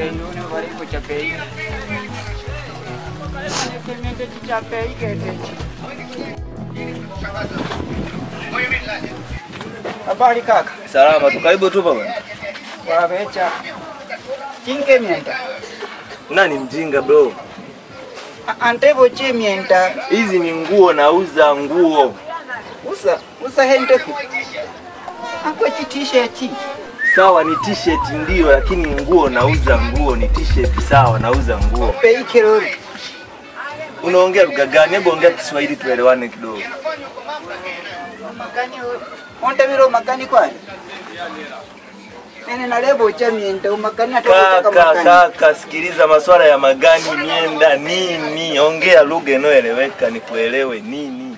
yune varipo chapei kemende chichapei ketechi habari kaka Salama tu, karibu tu bwana. wavecha chinkemyenda Nani mjinga bro? antevo chemyenda Hizi ni nguo, nauza nguo. usa usa hendeku akwe chitisheti Sawa, ni t-shirt ndio, lakini nguo nauza nguo, ni t-shirt sawa, nauza nguo. pei kirori Unaongea lugha gani? Hebu ongea Kiswahili tuelewane kidogo. makani ontavira umakani kwani nene nalebo cha myenda umakani atokotaka Kaka, makani kaka, sikiliza, maswala ya magani, mienda nini, ongea lugha inayoeleweka nikuelewe nini.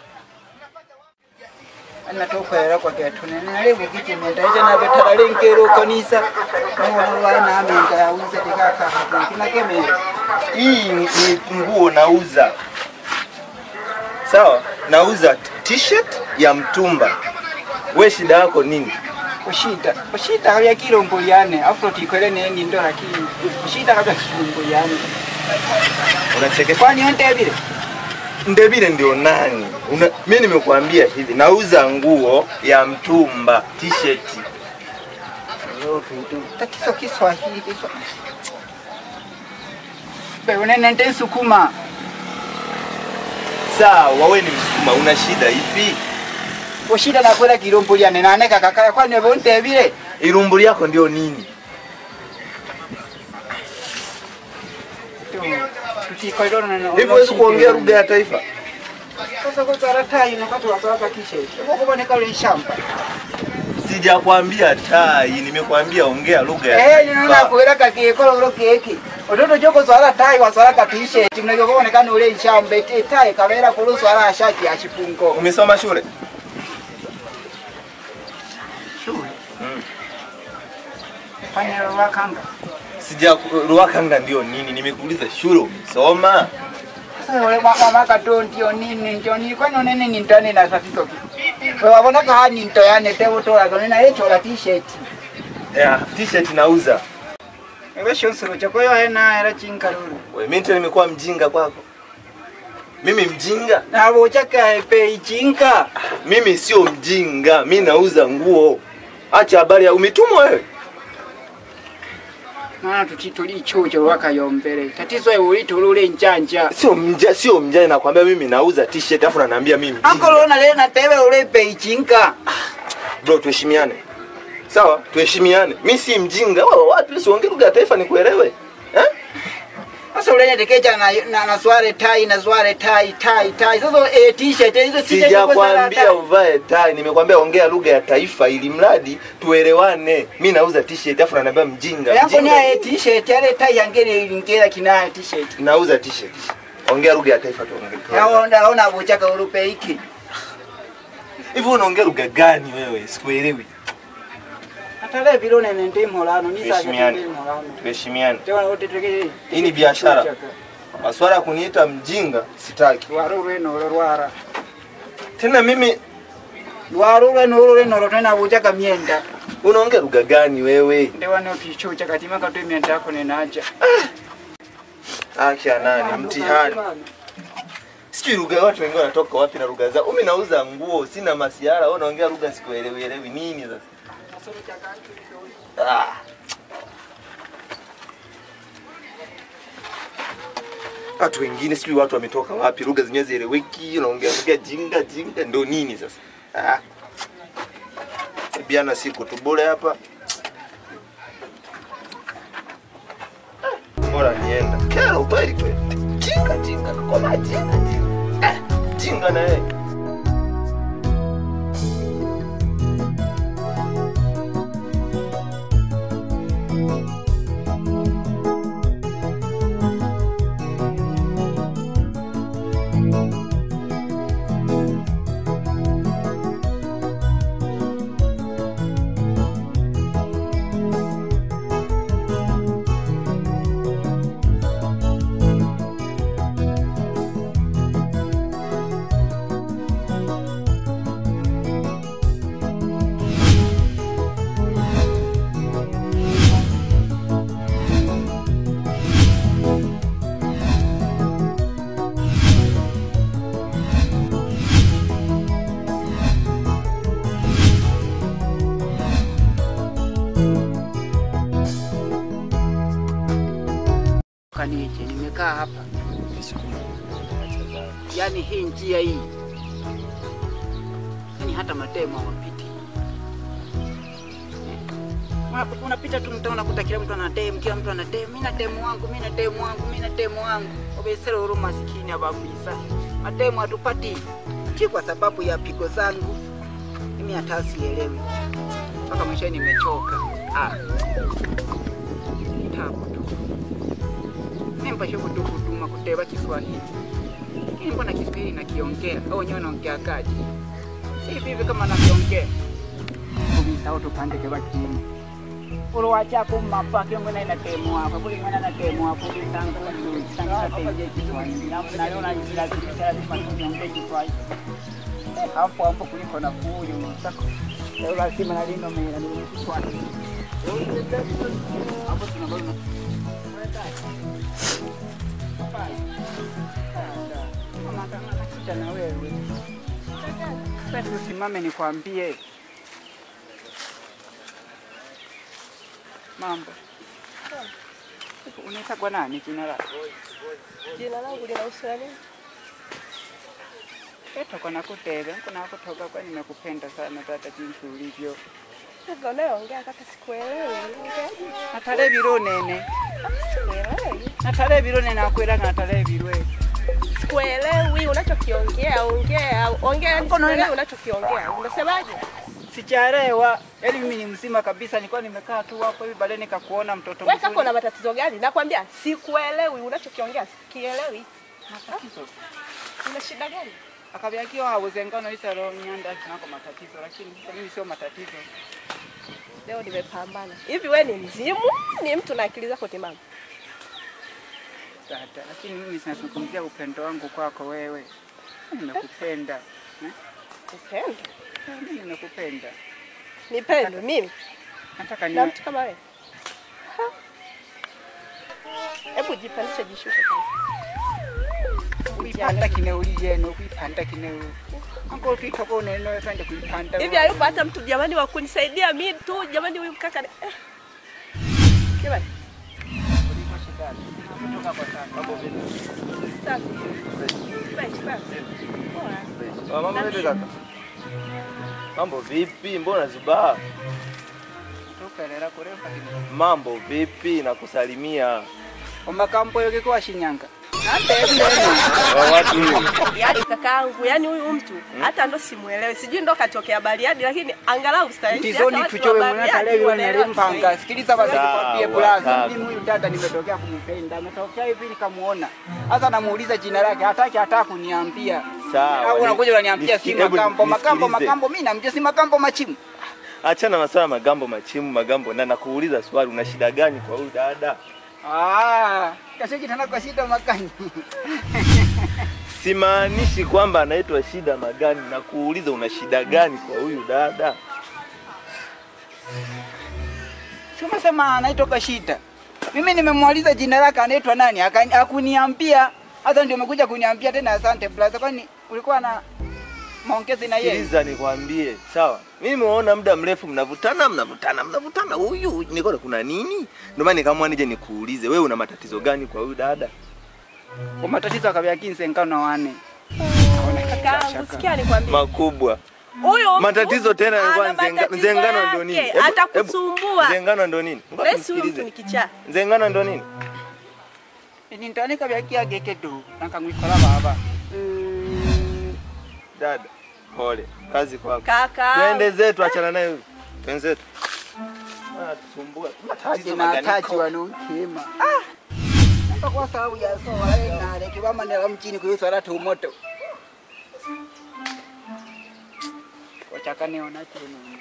anatokwera kwa ketu nene nalebo kichi myenda icha navetala lenkero kanisa naona na myenda yauze tikaka hapo kina kemera Hii ni ni nguo nauza, sawa, nauza t-shirt ya mtumba. We shida yako nini? ushita ushita kabya kilombo yane afulo tikwele neni ndo lakini ushita kabya kilombo yane Unachekesha. kwani ontevile Ndebile ndio nani? Una, mimi nimekuambia hivi, nauza nguo ya mtumba t-shirt. tatizo kiswahili kiswa beunene nte sukuma Sawa, we ni Msukuma, una shida ipi? ushita nakwela kilombo lyane naneka kakaya kwani beontevile Irumbu yako ndio nini? Hivyo huwezi kuongea lugha ya taifa? sasa kuzara tayi nakati wazaraka kisheti ukukuboneka ule shamba Sijakwambia tai, nimekwambia ongea lugha ya eh nino taifa. nakwela kakekolo ulo keki ototo joko zwara tayi wazaraka tisheti mnake kubonekana ule shamba ete tayi kabera kulu zwara ashati achipungo Umesoma shule? shule Mm. fanya wakanga Sija Ruakanga ndio nini? Nimekuuliza shule umesoma? sasa ule mwa maka to ndio nini ndio nini kwani unene ni ntane na tatizo ki wabona ka ni nto yane te utola kone na yecho la t-shirt Yeah, t-shirt nauza. ewe shonsoro chako yo hena era chinkaruru We mimi tena nimekuwa mjinga kwako? Mimi mjinga? na bochaka pe chinka Mimi sio mjinga, mi nauza nguo. Acha habari ya umetumwa wewe. maana tutituli chucho wakayombere tatizo ewe ulitulule njanja Sio mja, sio mjane nakwambia mimi nauza t-shirt afu ananiambia mimi mjinga. ankolona le na tewe ule pe chinka Bro, tuheshimiane. Sawa, tuheshimiane. Mimi si mjinga. Wewe wapi usiongee lugha ya taifa nikuelewe? Eh? sasa ule tekecha na na, na sware tai na sware tai tai tai sasa e t-shirt hizo t-shirt Sijakwambia uvae tai, nimekwambia ongea lugha ya taifa ili mradi tuelewane. Mimi nauza t-shirt afu ananiambia mjinga. yango ni Mjinga. e t-shirt yale tai yangene ilingera kina t-shirt Nauza t-shirt. Ongea lugha ya taifa tuongee. naona ona bochaka ulupe iki Hivi unaongea lugha gani wewe? Sikuelewi. atale bilone nende molano ni saje Tuheshimiane. nende molano Tuheshimiane. tewa wote tege Hii ni biashara. Maswala ya kuniita mjinga sitaki. waru rweno rwara Tena mimi waru rweno rweno tena bochaka mienda unaongea lugha gani wewe? ndewa no tichucha katima katwe mienda yako nenaja Acha nani mtihani. Sijui lugha watu wengine wanatoka wapi na lugha zao. Mimi nauza nguo, sina masiara, wewe unaongea lugha sikuelewi elewi nini sasa? Ah. Watu wengine sijui watu wametoka wapi, lugha zenyewe zieleweki, unaongea lugha jinga jinga, ndo nini sasa? Ah. Biana siku tu bure hapa. Bora nienda. Kero kweli kweli. Jinga jinga, koma jinga jinga. Eh, jinga na yeye. nimechoka nije, nimekaa hapa, yaani hii njia hii, yaani hata matemo hawapiti. Una- Unapita tu mtaa unakuta kila mtu ana demu, kila mtu ana demu, mimi na demu wangu, mimi na demu wangu, mimi na demu wangu. Obesere uru masikini abakuisa. Mademu hatupati. Si kwa sababu ya pigo zangu. Mimi hata sielewi. Mpaka mwisho nimechoka. Ah. Tabu tu. Mimi mpashe kutu kutuma kuteba Kiswahili. Lakini mbona Kiswahili nakiongea? Au wenyewe wanaongea kaji? Si hivi hivi kama nakiongea. Kubisa au tupande kwa kimu. Ulo wachako mapa kiongo na ina temu hapa kuli mwana na temu hapa kuli tanga kwa nini tanga temu je Kiswahili hapo na leo na jira jira lazima tuongee Kiswahili hapo hapo kuliko na kuyo msako leo lazima na lino mimi ni Kiswahili hapo tunaona Mama kama nakita na wewe. Sasa usimame nikwambie. Mambo. Unaitwa kwa nani jina lako? Jina langu linahusu nini? Eto kwa nakutebe, kuna kutoka kwa nimekupenda sana tata jinsi ulivyo. Hivyo unayoongea kaka sikuelewi. Unaongeaje? Natale biro nene. Sikuelewi. Natale biro nene akwera natale birwe. Sikuelewi unachokiongea, ongea, ongea yani Hapo naona- sikuelewi unachokiongea. Unasemaje? Sijaelewa. Yaani mimi ni mzima kabisa, nilikuwa nimekaa tu hapo hivi baadaye nikakuona mtoto Wewe kaka una mzuri. matatizo gani? Nakwambia sikuelewi unachokiongea, sikielewi. Matatizo. Una shida gani? Akabiakiwa hawezekano isaro nyanda kinako matatizo, lakini sasa mimi sio matatizo. Leo nimepambana. Hivi wewe ni mzimu? Ni mtu na akili zako timamu? Tata, lakini mimi sinazungumzia upendo wangu kwako wewe. Nimekupenda. Eh? Upendo? Mimi nimekupenda. Nipendo mimi Nataka na niwe mtu kama wewe. Ha. Hebu jipandishe jishushe kwanza. kuipanda kineuli yenu, kuipanda kineuli. Anko twita kwa neno twende kuipanda. Hivi hayupo hata mtu jamani wa kunisaidia mimi tu jamani huyu mkaka ni eh. Jamani, Kuliko shida. Kutoka kwa sana. Mambo vipi? safi. Fresh, fresh. Poa. Ah, Mambo vipi kaka? Mambo vipi? Mbona zubaa? Tukelera kurepa kine. Mambo vipi? Nakusalimia. Omakampo yoke kwa Shinyanga. Ante ndeno. Wa watu Yaani kakaangu, yaani huyu mtu hata ndo simuelewi. Sijui ndo katokea Bariadi lakini angalau stahili. Tizoni tuchowe mwana talewi wana limpanga. Sikiliza basi Sawa, nikwambie blaza. sawa. Mimi huyu dada nimetokea kumpenda. Ametokea hivi nikamuona. Sasa namuuliza jina lake, hataki hata kuniambia. Sawa. Au unakuja unaniambia si Nisi- hebu makambo, makambo, nisikilize. makambo. Mimi namjua si makambo machimu. Achana maswala magambo machimu magambo na nakuuliza swali una shida gani kwa huyu dada? Ah, kashaji tena kwa shida makani. Simaanishi kwamba anaitwa shida magani na kuuliza una shida gani kwa huyu dada? Sema sema anaitoka shida. Mimi nimemwaliza jina lake anaitwa nani? Akani- Hakuniambia. Hata ndio umekuja kuniambia tena asante brother. Kwani ulikuwa na maongezi na yeye? Sikiliza nikwambie, sawa? Mimi nimeona muda mrefu mnavutana, mnavutana, mnavutana. Huyu nikaona kuna nini? Ndio maana nikaamua nije nikuulize, wewe una matatizo gani kwa huyu dada? Kwa matatizo akabya kinse nkano wane. Kakaangu, sikia nikwambie. Makubwa. Huyu mtu Matatizo tena yalikuwa ana nzenga, matatizo nzengano ndo nini? yake, Hebu- Atakusumbua. hebu, Nzengano ndo nini? Ngoja Basi huyu mtu nisikilize. ni kichaa. Nzengano ndo nini? Ni ntani kabya kia gekedo. Nankangwikola baba. Mm, Dada, pole. Kazi kwako. Kaka. Twende zetu, achana naye huyu. Twenzetu. Ah, tusumbua. Taji na taji wanonkema. Ah. Hapa kwa sababu ya soa na leki mama nela mchini kuyusala tu moto. Wachakane ona tena.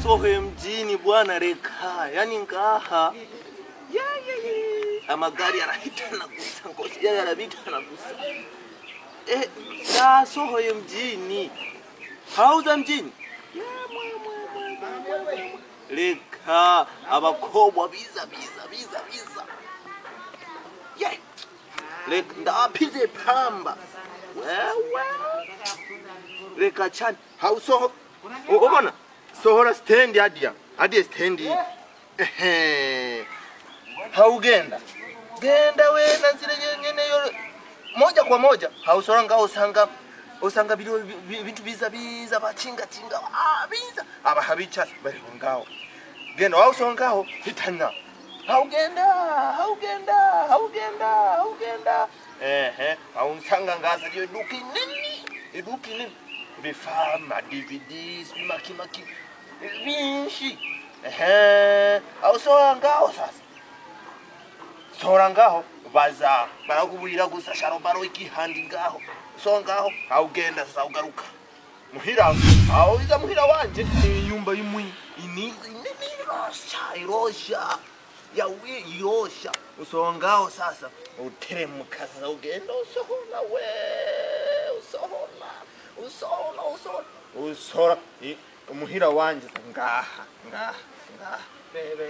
sohe mjini bwana reka yani ngaha Ya, ya, ya. amagari yanapita nagusa ngoja yanapita nagusa eh ya sohoye mjini hauza mjini Ya, mwe, mwe, mwe, mwe, mwe, mwe. reka abakobwa biza biza biza biza ye reka ndapize pamba wewe reka cyane hausoho U- ubona sohora stendi hadiya hadiya stendi ehe haugenda genda we na zile nyene yo moja kwa moja hausohora ngaho usanga usanga biro bi- bintu biza biza bachinga chinga ah biza aba habicha bari ngaho genda wausohora ngaho hitana haugenda haugenda haugenda haugenda ehe hausanga ngaza liyo duki nini iduki nini vifaa ma DVDs makimaki vinshi ehe ausohora ngaho sasa sohora ngaho baza barakubwira gusa sharobaro ikihandi ngaho so ngaho haugenda sasa ugaruka muhira aho iza muhira wanje ni nyumba imwi inizi nini irosha irosha yawe irosha usongaho sasa uteremuka sasa ugenda usohora we usohora usohora usohora usohora i- umuhira wanje sasa ngaha ngaha ngaha bebe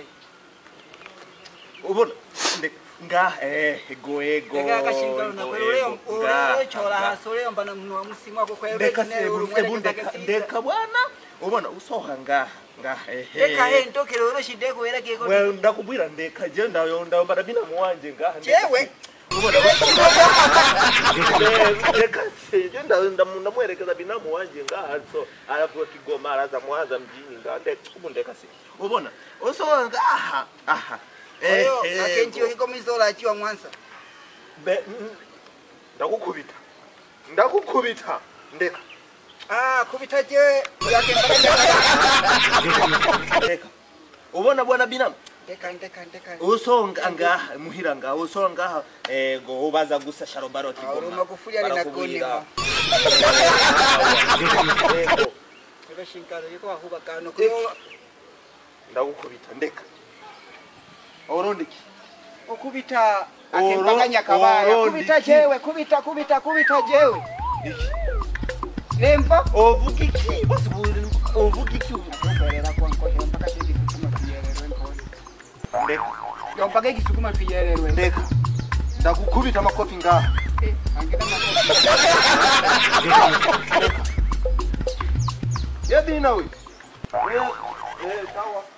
ubona Ndi- ngaha eh ego ego Eka kashingano na ego, kweli ule ego, ngaha, ule chola ngaha. hasa ule mbana mwa msimu wako kwa ndeka ule sebu ule ebu ndeka ndeka bwana ubona usoha ngaha ngaha Eka he ehe ntokere ule shide ko era kiko we ndakubwira ndeka je ndayo ndayo bara bina muwanje ngaha ndeka Jewe. se- ubona ndeka se je ndayo ndamu- ndamwerekeza bina muwanje ngaha so aravuga kigoma araza mwaza mjini ngaha ndeka ubu ndeka se ubona usoha ngaha aha Oyo Ehe, akenji yo kiko mizola achiwa mwansa be mm, ndakukubita ndakukubita ndeka Ah kubita je yake mbana ndeka ubona bwana binamu ndeka ndeka ndeka usonga ngaha muhira ngaha usonga ngaha ego ubaza gusa sharobaro Uri kigoma magufuli ari na Barakubwira. konema Ego, Eka shingano yiko ahuba kano kuyo ndagukubita ndeka orondiki okubita Oro- akembaganya kabaya oro kubita ndiki. jewe kubita kubita kubita jewe iki lemba ovuga iki bose buri- ovuga iki Kuberera kwa nkohera mpaka tegi sukuma tuyererwe nkone ndeka yompaka igisukuma tuyererwe ndeka ndagukubita amakofi ngaha Eh, angina makofi yebina we Eh, eh, sawa